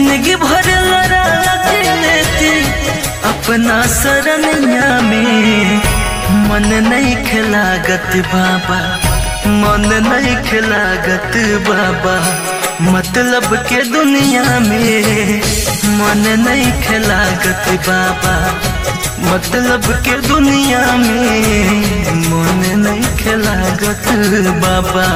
जिंदगी भर लड़ा के लेती अपना सरनिया में मन नहीं खिलागत बाबा मन नहीं खिलागत बाबा मतलब के दुनिया में मन नहीं खिलागत बाबा मतलब के दुनिया में मन नहीं खिलागत बाबा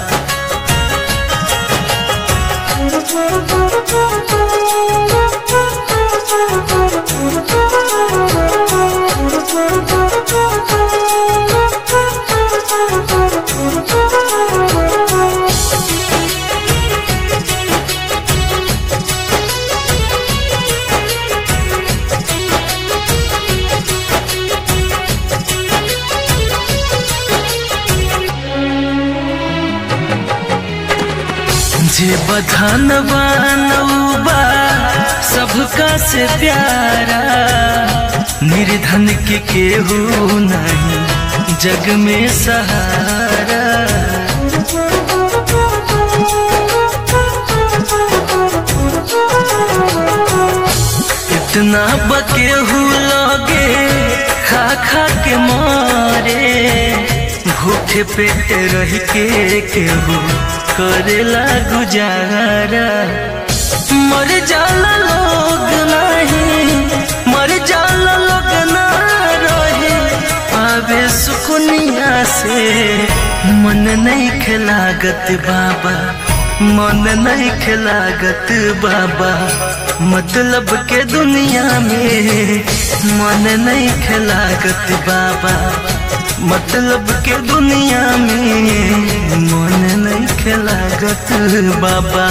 जे बधान बनौबा सबका से प्यारा निर्धन के केहू नहीं जग में सहारा इतना बकेहू लगे खा खा के मारे भूखे पेट रह के केहू करेला गुजारा मर जाला लोग नहीं मर जाला लोग ना रहे आवे सुकुनिया से मन नहीं खिलागत बाबा मन नहीं खिलागत बाबा मतलब के दुनिया में मन नहीं खिलागत बाबा मतलब के दुनिया में मन नहीं खिलागत बाबा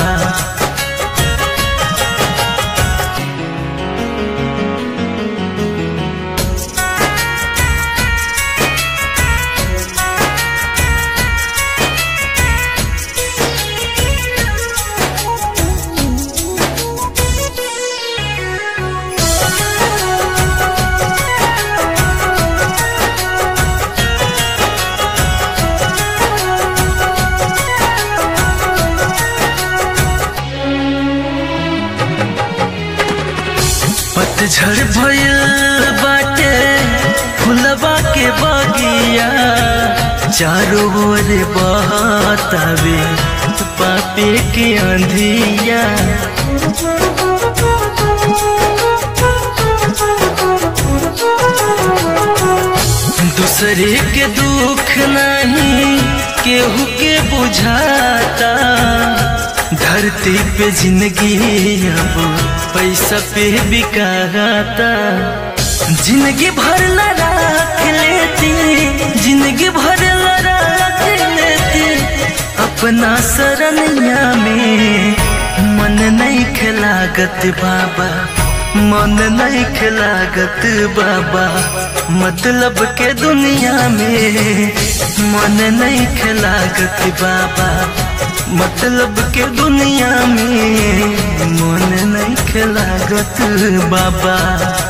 पतझड़ भयल बाटे फुलवा के बगिया चारों ओर बहतावे पापे के अंधिया दूसरे के दुख नहीं केहू के बुझाता धरती पे जिंदगी अब पैसा पे बिकाता जिंदगी भर रख लेती जिंदगी भर रख लेती अपना सरनिया में मन नहीं खिलागत बाबा मन नहीं खिलागत बाबा मतलब के दुनिया में मन नहीं खिलागत बाबा मतलब के दुनिया में मन नहीं खिलागत बाबा